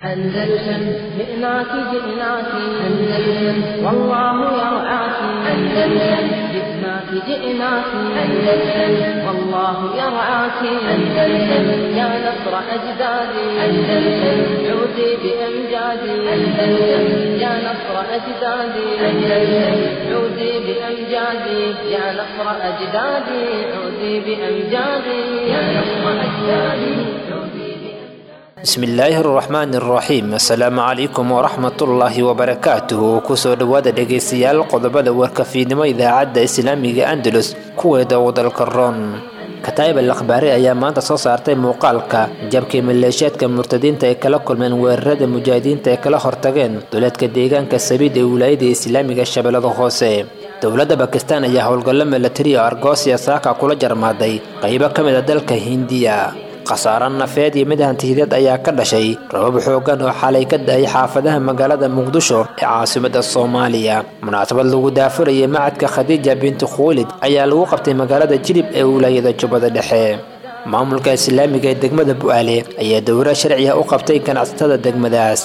أندلسن جئناك جئناك أندلسن والله يرعاك أندلسن جئناك جئناك أندلسن والله يرعاك أندلسن يا نصر أجدادي أندلسن عودي بأمجادي أندلسن يا نصر أجدادي أندلسن عودي بأمجادي يا نصر أجدادي عودي بأمجادي يا نصر أجدادي عودي bismillaahi araxmaan araxiim assalaamu calaykum waraxmatullaahi wabarakaatuhu kusoo dhowaada dhegaystayaal qodobada warkafiidnimo idaacadda islaamiga andalus kuweeda wadalka roon kataa'ib al akhbaari ayaa maanta soo saartay muuqaalka jabkii maleeshiyaadka murtadiinta ay kala kulmeen weerarada mujaahidiinta ay kala hortageen duleedka deegaanka sabiid ee wilaayada islaamiga shabeellada hoose dowladda bakistan ayaa howlgallo milatari oo argoosiya saaka kula jarmaaday qaybo ka mid a dalka hindiya khasaaro nafeed iyo mid hantiyadeed ayaa ka dhashay rabab xoogan oo xalay ka da-ay xaafadaha magaalada muqdisho ee caasimada soomaaliya munaasabad lagu daafurayay macadka khadiija binti khuulid ayaa lagu qabtay magaalada jilib ee wilaayada jubbada dhexe maamulka islaamiga ee degmada bu-aale ayaa dowra sharciga u qabtay ganacsatada degmadaas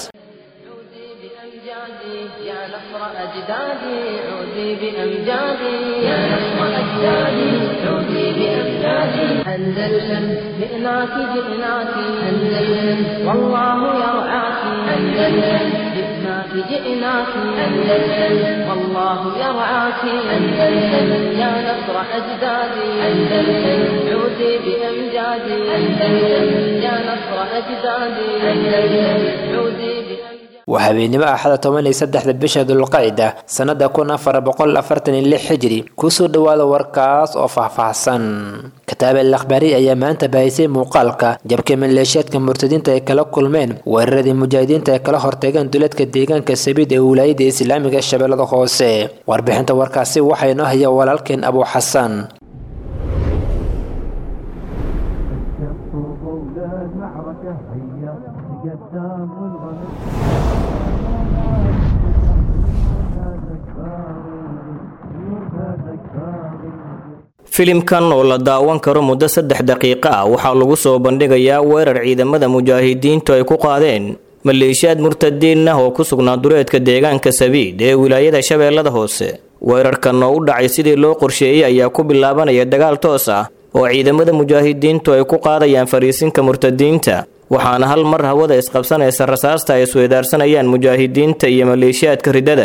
عودي بأمجادي يا نصر أجدادي عودي بأمجادي يا نصر أجدادي عودي بأمجادي أندلسن جئناك جئناك أندلسن والله يرعاك أندلسن جئناك جئناك أندلسن والله يرعاك أندلسن يا نصر أجدادي أندلسن عودي بأمجادي أندلسن يا نصر أجدادي أندلسن عودي بأمجادي waa habeenimo axada toban iyo saddexda bisha dulqacda sannada kun afar boqol afartan iyo lix xijiri kusoo dhowaada warkaas oo faahfaahsan kataab al akhbaari ayaa maanta baahisay muuqaalka jabka maleeshiyaadka murtadiinta ay kala kulmeen weeraradii mujaahidiinta ay kala hortageen duleedka deegaanka sabiid ee wilaayada islaamiga shabeellada hoose warbixinta warkaasi waxaa inoo haya walaalkeen abu xasan filimkan oo la daawan karo muddo saddex daqiiqo ah waxaa lagu soo bandhigayaa weerar ciidamada mujaahidiintu ay ku qaadeen maleeshiyaad murtadiin ah oo ku sugnaa duleedka deegaanka sabiid ee wilaayada shabeellada hoose weerarkan oo u dhacay sidii loo qorsheeyey ayaa ku bilaabanaya dagaal toos ah oo ciidamada mujaahidiintu ay ku qaadayaan fariisinka murtadiinta waxaana hal mar hawada isqabsanaysa rasaasta ay isweedaarsanayaan mujaahidiinta iyo maleeshiyaadka riddada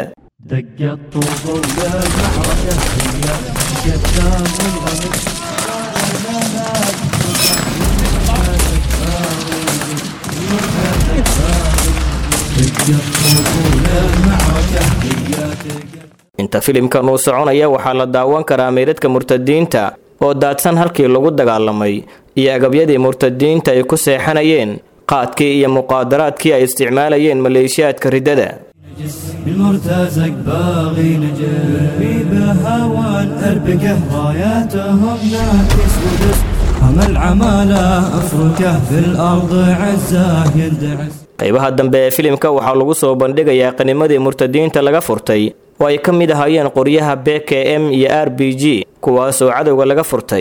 inta filimkan uu soconaya waxaa la daawan karaa meydadka murtadiinta oo daadsan halkii lagu dagaalamay iyo agabyadii murtadiinta ay ku seexanayeen qaadkii iyo muqaadaraadkii ay isticmaalayeen maleeshiyaadka riddada بالمرتزق باغي نجح بهوان أربكه راياتهم ناكس ودس هم العمالة أفركه في الأرض عزاه يندعس qaybaha dambe ee filimka waxaa lagu soo bandhigayaa qanimadii murtadiinta laga furtay oo ay ka mid ahaayeen qoryaha b k m iyo r b g kuwaasoo cadowga laga furtay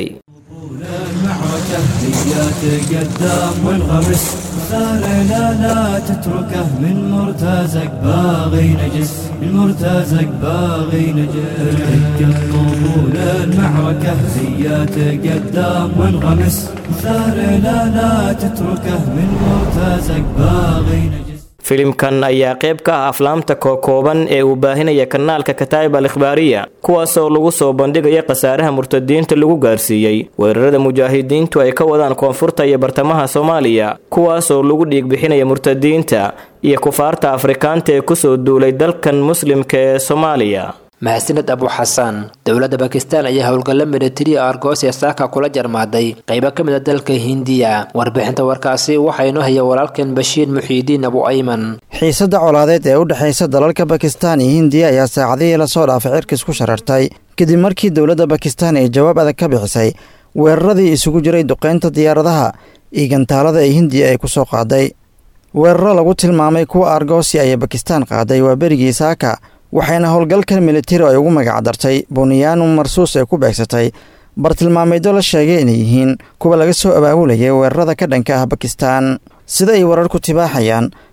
المعركة هي تقدم وانغمس ثار لا لا تتركه من مرتزق باغي نجس المرتزق باغي نجس تركه طول المعركة هي تقدم وانغمس ثار لا لا تتركه من مرتزق باغي نجس filimkan ayaa qayb ka ah aflaamta kookooban ee uu baahinaya kanaalka kataa'ib al ikhbaariya kuwaasoo lagu soo bandhigaya khasaaraha murtadiinta lagu gaarsiiyey weerarada mujaahidiintu ay ka wadaan koonfurta iyo bartamaha soomaaliya kuwaasoo lagu dhiig bixinaya murtadiinta iyo kufaarta afrikaanta ee kusoo duulay dalkan muslimka ee soomaaliya mahadsaned abu xasan dowladda bakistan ayaa howlgallo milatariya argoosiya saaka kula jarmaaday qaybo ka mid a dalka hindiya warbixinta warkaasi waxaa inoo haya walaalkeen bashiir muxiidiin abu ayman xiisadda colaadeed ee u dhexaysa dalalka bakistan iyo hindiya ayaa saacadihii lasoo dhaafay cirkiis ku sharartay kadib markii dowladda bakistan ay jawaab adag ka bixisay weeraradii isugu jiray duqeynta diyaaradaha iyo gantaalada ee hindiya ay ku soo qaaday weeraro lagu tilmaamay kuwa argoosi ayay bakistan qaaday waa berigii saaka waxayna howlgalkan militari ay ugu magacdartay bunyaanu marsuus ay ku beegsatay bartilmaameedyo la sheegay inay yihiin kuwa laga soo abaabulayay weerarada ka dhanka ah bakistan sida ay wararku tibaaxayaan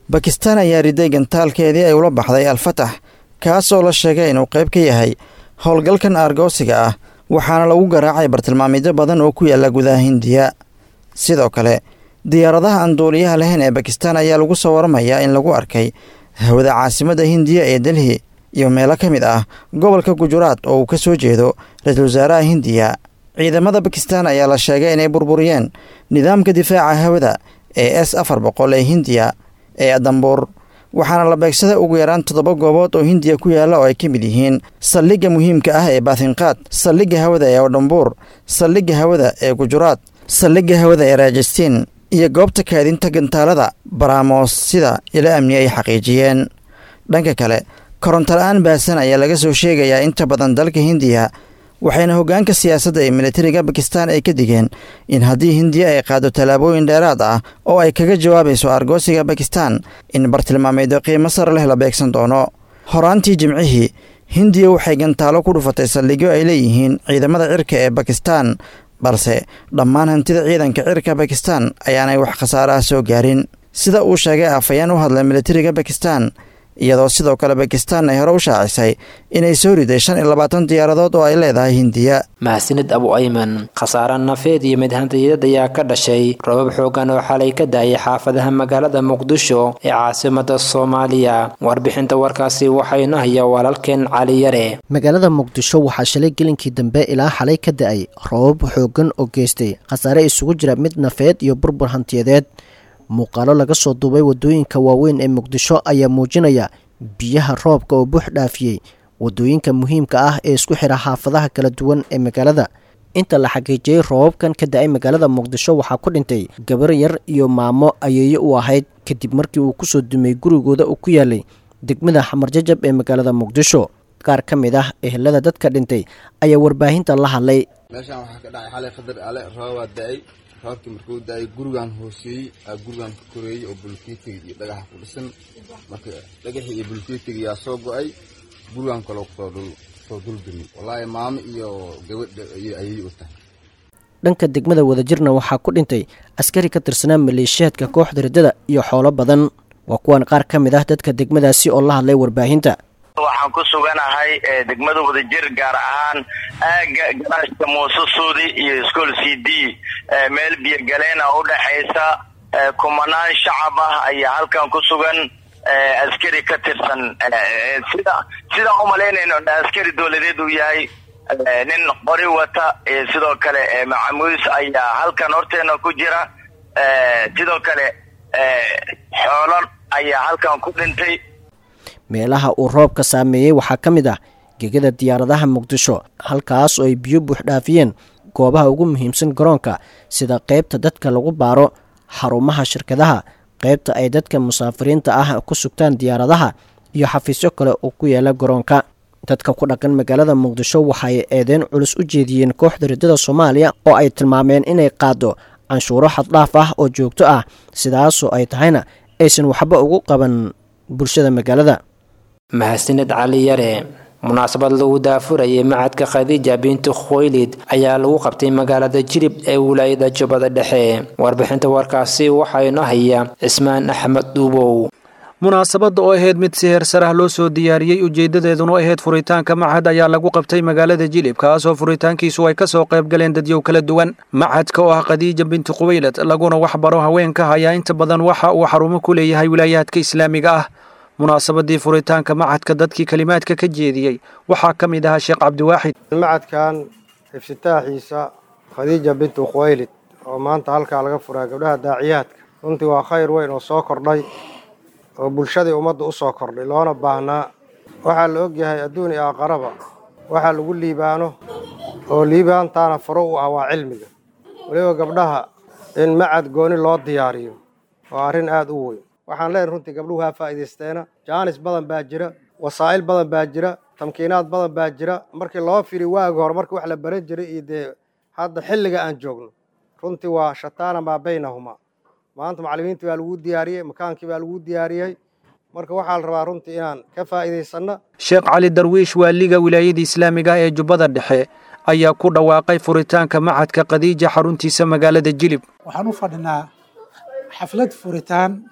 bakistaan ayaa riday gantaalkeedii ay ula baxday al-fatax kaasoo la sheegay inuu qayb ka yahay howlgalkan aargoosiga ah waxaana lagu garaacay bartilmaamidyo badan oo ku yaalla gudaha hindiya sidoo kale diyaaradaha aan duuliyaha lahayn ee bakistaan ayaa lagu soo waramayaa in lagu arkay hawada caasimadda hindiya ee delhi iyo meelo ka mid ah gobolka gujuraad oo uu ka soo jeedo ra-iisul wasaaraha hindiya ciidamada bakistaan ayaa la sheegay inay burburiyeen nidaamka difaaca hawada ee s afar boqol ee hindiya ee adambuur waxaana la beegsada ugu yaraan toddoba goobood oo hindiya ku yaalla oo ay ka mid yihiin saldhigga muhiimka ah ee baathinqaad saldhigga hawada ee odhambuur saldhigga hawada ee gujuraad saldhigga hawada ee raajastiin iyo goobta kaadinta gantaalada baraamos sida ilo amni ay xaqiijiyeen dhanka kale koronto la-aan baasan ayaa laga soo sheegayaa inta badan dalka hindiya waxayna hoggaanka siyaasadda ee militariga bakistaan ay ka digeen in haddii hindiya ay qaado tallaabooyin dheeraad ah oo ay kaga jawaabayso argoosiga bakistaan in bartilmaameedyo qiimo sar leh la beegsan doono horaantii jimcihii hindiya waxay gantaalo ku dhufatay saldhigyo ay leeyihiin ciidamada cirka ee bakistaan balse dhammaan hantida ciidanka cirka bakistaan ayaanay wax khasaaraha soo gaarin sida uu sheegay afhayeen u hadlay militariga bakistaan iyadoo sidoo kale bakistaan ay hore u shaacisay inay soo riday shan iyo labaatan diyaaradood oo ay leedahay hindiya mahadsanid abu ayman khasaare nafeed iyo midhantiyaed ayaa ka dhashay robab xoogan oo xalay ka daayay xaafadaha magaalada muqdisho ee caasimada soomaaliya warbixinta warkaasi waxaynu hayaa walaalkeen cali yare magaalada muqdisho waxaa shalay gelinkii dambe ilaa xalay ka da-ay robab xoogan oo geystay khasaare isugu jira mid nafeed iyo burbur hantiyadeed muuqaalo laga soo duubay waddooyinka waaweyn ee muqdisho ayaa muujinaya biyaha roobka oo buux dhaafiyey waddooyinka muhiimka ah ee isku xidha xaafadaha kala duwan ee magaalada inta la xaqiijiyey roobabkan ka da-ay magaalada muqdisho waxaa ku dhintay gabar yar iyo maamo ayeeye u ahayd kadib markii uu kusoo dumay gurigooda uu ku yaalay degmada xamarjajab ee magaalada muqdisho qaar ka mid ah ehelada dadka dhintay ayaa warbaahinta la hadlay meeshaan waxaa ka dhacay xalay qadar ale roobaa da-ay roobkii markuu da-ay gurigaan hooseeyey aa gurigaan ka koreeyey oo bulkeetiga iyo dhagaxa ku dhisan marka dhagaxii iyo bulkeetiga yaa soo go-ay gurigaan kaloo kusoo soo duldumi wallaahi maamo iyo gabadha iyo ayay u tahay dhanka degmada wadajirna waxaa ku dhintay askari ka tirsanaa maleeshiyaadka kooxda riddada iyo xoolo badan waa kuwan qaar ka mid ah dadka degmadaasi oo la hadlay warbaahinta waxaan ku suganahay degmada wadajir gaar ahaan aaga garaashka muuse suudi iyo school c d meel biyogaleena u dhexaysa kumanaan shacab ah ayaa halkan ku sugan askari ka tirsan sida sidaan umalaynayno askari dowladeed uu yahay nin qori wata sidoo kale macamuus ayaa halkan horteena ku jira sidoo kale xoolo ayaa halkan ku dhintay meelaha uu roobka saameeyey waxaa ka mid ah gegada diyaaradaha muqdisho halkaas oo ay biyo buuxdhaafiyeen goobaha ugu muhiimsan garoonka sida qaybta dadka lagu baaro xarumaha shirkadaha qaybta ay dadka musaafiriinta ah ku sugtaan diyaaradaha iyo xafiisyo kale oo ku yaala garoonka dadka ku dhaqan magaalada muqdisho waxay eedeyn culus u jeediyeen kooxda riddada soomaaliya oo ay tilmaameen inay qaado canshuuro xaddhaaf ah oo joogto ah sidaasoo ay tahayna aysan waxba ugu qaban bulshada magaalada mahadsanid cali yare munaasabad lagu daafurayay macadka khadiija bintu khoylid ayaa lagu qabtay magaalada jilib ee wilaayada jubbada dhexe warbixinta warkaasi waxayno haya cismaan axmed dhuubow munaasabadda oo ahayd mid si heer sarah loo soo diyaariyey ujeeddadeeduna ahayd furitaanka machad ayaa lagu qabtay magaalada jilib kaasoo furitaankiisu ay ka soo qayb galeen dadyow kala duwan machadka oo ah khadiija bintu khuwaylad laguna wax baro haweenka ayaa inta badan waxa uu xarumo ku leeyahay wilaayaadka islaamiga ah munaasabadii furitaanka machadka dadkii kelimaadka ka jeediyey waxaa ka mid ahaa sheekh cabdiwaaxid macadkan iftitaaxiisa khadiija bintu khuwaylid oo maanta halkaa laga furaa gabdhaha daaciyaadka runtii waa khayr weyn oo soo kordhay oo bulshadii ummadda u soo kordhay loona baahnaa waxaa la ogyahay adduun iyo aqaraba waxaa lagu liibaano oo liibaantaana faro u ah waa cilmiga weliba gabdhaha in macad gooni loo diyaariyo waa arrin aada u weyn waxaan leenahay runtii gabdhuhu haa faa'iidaysteena jaanis badan baa jira wasaa'il badan baa jira tamkiinaad badan baa jira markii loo firi waagi hore markii wax la baran jiray iyo dee hadda xilliga aan joogno runtii waa shataana maa baynahumaa maanta macallimiintii baa lagu diyaariyey makaankii baa lagu diyaariyey marka waxaa la rabaa runtii inaan ka faa'iidaysanno sheekh cali darwiish waaliga wilaayada islaamiga ah ee jubbada dhexe ayaa ku dhawaaqay furitaanka machadka khadiija xaruntiisa magaalada jilib waxaan u fadhinaa xaflad furitaan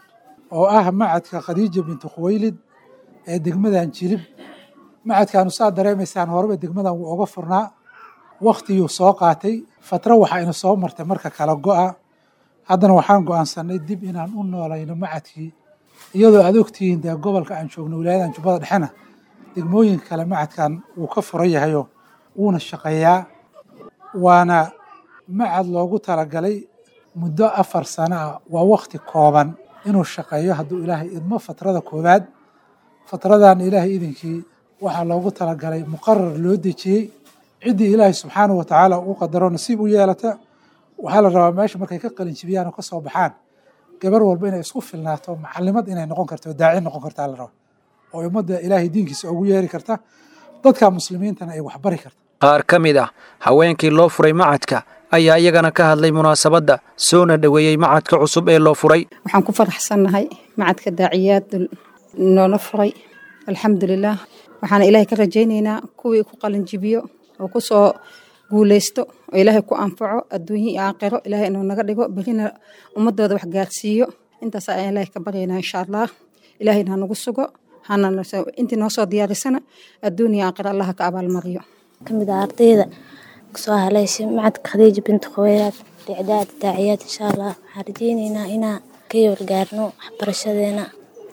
oo ah macadka khadiija bintu khuwaylid ee degmadan jilib macadkaanu saa dareemaysaan horeba degmadan wuu oga furnaa waktiguu soo qaatay fatro waxaa ina soo martay marka kala go-a haddana waxaan go-aansanay dib inaan u noolayno macadkii iyadoo aad ogtihiin dee gobolka aan joogno wilaayadan jubbada dhexena degmooyinka kale macadkan wuu ka furan yahayo wuuna shaqeeyaa waana macad loogu talagalay muddo afar sano ah waa wakti kooban inuu shaqeeyo hadduu ilaahay idmo fatrada koowaad fatradan ilaahay idinkii waxaa loogu talagalay muqarar loo dejiyey ciddii ilaahay subxaanahu watacaala uu qadaro nasiib u yeelata waxaa la rabaa meesha markay ka qalin jibiyaan oo ka soo baxaan gabar walba inay isku filnaato macalimad inay noqon karto daaci noqon kartaa la raba oo ummadda ilaahay diinkiisa ugu yeeri karta dadka muslimiintana ay waxbari karta qaar ka mid ah haweenkii loo furay macadka ayaa iyagana ka hadlay munaasabadda soona dhoweeyey macadka cusub ee loo furay waxaan ku faraxsannahay macadka daaciyaad noola furay alxamdulilaah waxaana ilaahay ka rajaynaynaa kuwii ku qalinjibiyo oo ku soo guulaysto oo ilaahay ku anfaco adduunye iyo aakhiro ilaahay inuu naga dhigo berina ummadooda wax gaarsiiyo intaas ayaan ilaahay ka baryaynaa insha allah ilaahayna ha nagu sugo hana intii noo soo diyaarisana adduun iyo aakhiro allah ka abaalmariyo kamid ah ardayda kasoo haleyshay macadka khadiija bintu khaweyraad dicdaad daaciyaad insha allah waxaan rajeyneynaa inaan ka yoolgaarno waxbarashadeena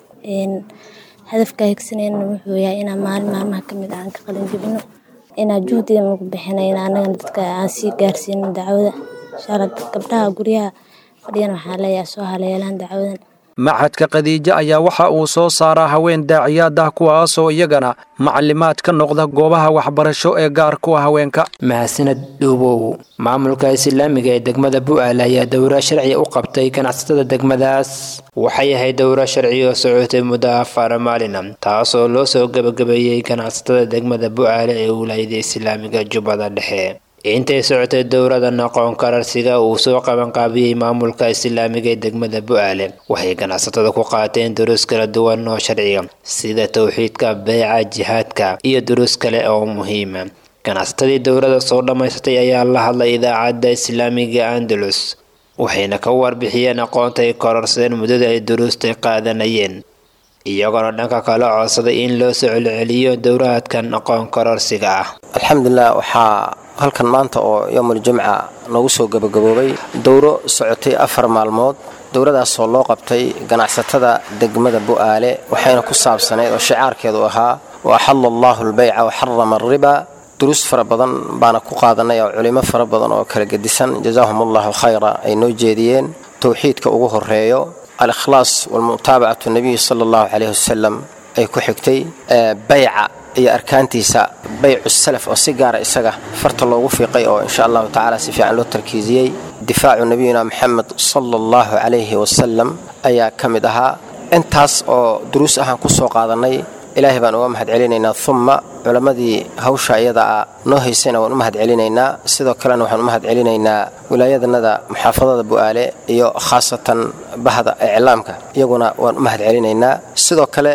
hadafka higsanayna wuxuu yahay inaan maalin maalmaha kamid ah aan ka qalin jibino inaan juhdiga nagu bixinayna anagana dadka aan sii gaarsiino dacwada insha allah gabdhaha guryaha fadhiyana waxaa leeyahay soo haleelaan dacwadan macadka khadiijo ayaa waxa uu soo saaraa haween daaciyaad ah kuwaasoo iyagana macalimaad ka noqda goobaha waxbarasho ee gaar kuwa haweenka mahadsaned dhuubow maamulka islaamiga ee degmada bu'aal ayaa dowra sharci u qabtay ganacsatada degmadaas waxay ahayd dowra sharci oo socotay muddo afar maalina taasoo loo soo gebagabeeyey ganacsatada degmada bu'aale ee wilaayada islaamiga jubbada dhexe intay socotay dowradan aqoon kararsiga uu soo qabanqaabiyey maamulka islaamiga ee degmada bu'aale waxay ganacsatada ku qaateen duruus kala duwan oo sharciga sida towxiidka beeca jihaadka iyo duruus kale oo muhiima ganacsatadii dowrada soo dhammaysatay ayaa la hadlay idaacadda islaamiga andalus waxayna ka warbixiyeen aqoonta ay kororsadeen muddada ay duruustay qaadanayeen iyagoona dhanka kale codsaday in loo soo celceliyo dowraadkan aqoon kororsiga ah alxamdulilah waxaa halkan maanta oo yowmul jumca noogu soo gabagaboobay dowro socotay afar maalmood dowradaasoo loo qabtay ganacsatada degmada bu'aale waxayna ku saabsanayd oo shicaarkeedu ahaa wa axalla allaahu albayca wa xarama alriba duruus fara badan baana ku qaadanay oo culimo fara badan oo kala gedisan jazaahum allahu khayra ay noo jeediyeen towxiidka ugu horeeyo al-ikhlaas walmutaabacatu nabiyi sala allahu caleyhi wasalam ay ku xigtay bayca iyo arkaantiisa baycu salaf oo si gaara isaga farta loogu fiiqay oo insha allahu tacaala si fiican loo tarkiisiyey difaacu nabiyina moxamed sala allahu calayhi wasalam ayaa ka mid ahaa intaas oo duruus ahaan ku soo qaadannay ilaahay baan uga mahad celinaynaa umma culammadii hawsha iyada ah noo haysayna waan u mahad celinaynaa sidoo kalena waxaan u mahad celinaynaa wilaayadanada muxaafadada bu'aale iyo khaasatan bahda iclaamka iyaguna waan u mahad celinaynaa sidoo kale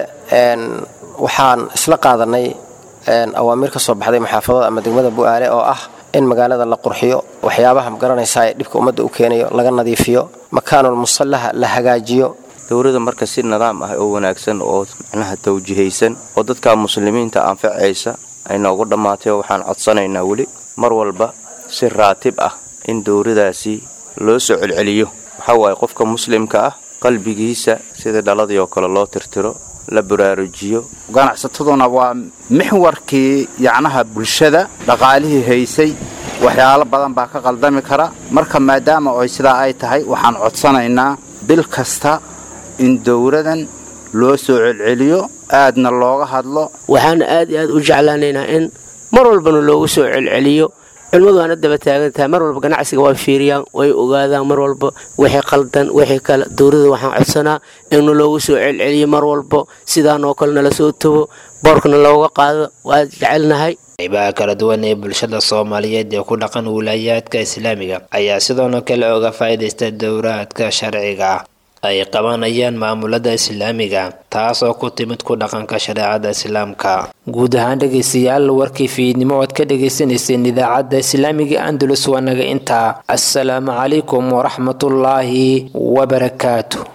waxaan isla qaadannay awaamiir ka soo baxday muxaafadada ama degmada bu'aale oo ah in magaalada la qurxiyo waxyaabaha magaranaysaa ee dhibka ummadda u keenayo laga nadiifiyo makaanul musallaha la hagaajiyo dowladda marka si nidaam ah oo wanaagsan oo micnaha tawjihaysan oo dadka muslimiinta anfacaysa ay noogu dhammaatay oo waxaan codsanaynaa weli mar walba si raatib ah in dowladaasi loo soo celceliyo waxaa waaye qofka muslimka ah qalbigiisa sida dhaladii oo kale loo tirtiro la baraarujiyo ganacsataduna waa mixwarkii yacnaha bulshada dhaqaalihii haysay waxyaalo badan baa ka qaldami kara marka maadaama ay sidaa ay tahay waxaan codsanaynaa bil kasta in dowladan loo soo celceliyo aadna looga hadlo waxaana aad iyo aad u jeclaanaynaa in mar walbana loogu soo celceliyo culimmadu waana daba taagan tahay mar walba ganacsiga waa fiiriyaan way ogaadaan mar walba wixii qaldan wixii kale dowladda waxaan codsanaa inna loogu soo celceliyo mar walba sidaan oo kale nala soo tago boorkana looga qaado waa jecelnahay qaybaha kala duwan ee bulshada soomaaliyeed ee ku dhaqan wilaayaadka islaamiga ayaa sidoona kale oga faa'iidaysta dowraadka sharciga ah ay qabanayaan maamulada islaamiga taasoo ku timid ku dhaqanka shareecada islaamka guud ahaan dhegaystayaal warkii fiidnimo oad ka dhagaysanayseen idaacadda islaamiga andalus waa naga intaa assalaamu calaykum waraxmatullaahi wabarakaatu